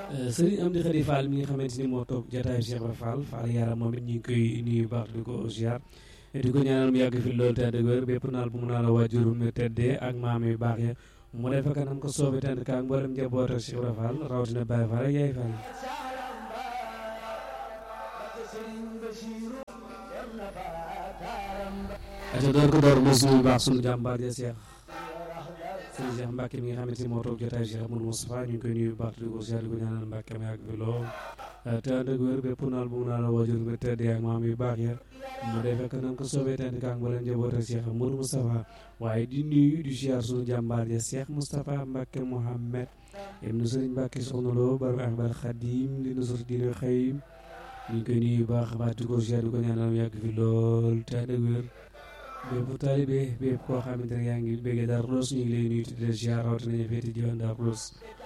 sëriñ Amdi Khady Fall mi nga xamante ni moo toog jataayu Cheikh Ibra Fall Fall yaram moom it ñu ngi koy nuyu baax di ko ziar di ko ñaanal mu yàgg fi loolu te ànd ak wér bépp naal bu mu naal waajurum yu teddee ak maam yu baax ya mu defe kanam ko soobi tànn ka ak mboolem njaboot ak Cheikh Ibra Fall rawatina Baye Fall ak Yaay Fall aca door ko door mosu bu baax sunu jàmbaar ja Cheikh sëñ Cheikh Mbacke mi nga xamante ni moo toog jotaay Cheikh Amadou Moustapha ñu ngi koy nuyu bu baax di ko ziar di ko ñaanal Mbacke mi ak bi lool te ànd ak wér bépp naal bu mu naal waajur bi teddee ak maam yu baax ya mu dee fekk nañ ko soobee tànn ka ak mboolem njaboot ak Cheikh Amadou Moustapha waaye di nuyu di ziar sunu jàmbaar ja Cheikh Moustapha Mbacke Mouhamed ibnu sëriñ Mbacke soxna Lo baru Ahbal Khadim di nusur dina xëyim ñu ngi koy nuyu bu baax baax di ko ziar di ko ñaanal mu yàgg fi lool te ànd ak wér bépp taalibe bépp koo xamante ne yaa ngi bëggee Darou Khoudoss ñu ngi lay nuyu di la ziar rawatina ñu féeti diwaan Darou Khoudoss